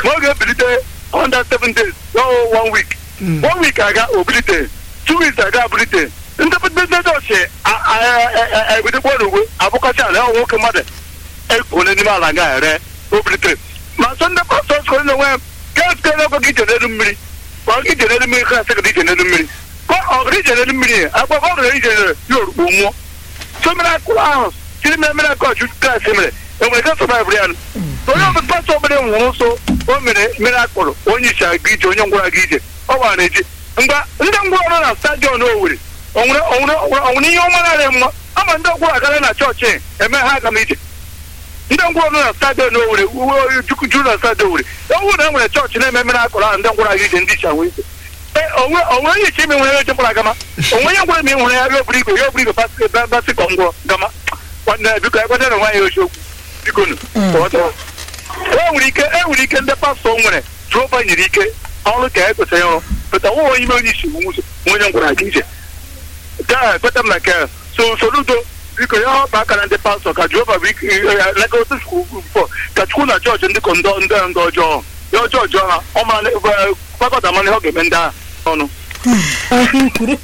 ma ọ ga-ebilite under seven days no one week one week aga obilite two weeks aga abilite ndị ndị ọchị ebidokwa n'ugwe abụkọcha ala ọ nwoke mmadụ ekpone n'ime ala ga ere obilite ma sọ ndị pastọ skoro na onwe ga-esite n'ego gị ije n'elu mmiri ma ọ gị ije n'elu mmiri ka asị gị ije n'elu mmiri ka ọ gị ije n'elu mmiri agbakọ ọ gịrị ije ya orugbo nwụọ so mere akụrụ ahụ tiri mere mere ka ọchụ klaasị mere enwere ka sọbaịbụl ya onye ọbụla pastọ ọbụla nwụrụ nso o mere mere akpọrọ onye isi aga ije onye ngwara gị ije ọ gbara eji ngwa ndị ngwọrọ na stadion Owerri onwere ihe ọma narị mma ama ndị ngwọrọ agara na chọọchị eme ha aga m ije ndị ngwọrọ na stadion Owerri uwe juru na stadion Owerri ewu na enwere chọọchị na-eme mere akpọrọ ahụ ndị ngwọrọ aga ije ndị isi ahụ ije onwe onwe ihe iche ime nwere echekwara gama onwe onye ngwere ma ị nwere ya ya oburu igwe ya oburu igwe basị kọ ngwọ gama nwanne biko ekweta na nwaanyị ochi okwu biko nu enwere ike enwere ike ndị pastọ nwere jehova nyere ike ọrụ ka e kwesịrị ịrụ pụta nwa ime onye isi nwụzọ onye ngwara aga ije gaa ekweta m na nke so soludo biko ya ọba aka na ndị pastọ ka jehova bụ leka otu fọ ka chukwu na chọọchị ndị ndị ndị ọjọọ ya ọjọọ ọjọọ ha ọ mara fakọta mana ihe ọ ga-eme ndị agha ọnụ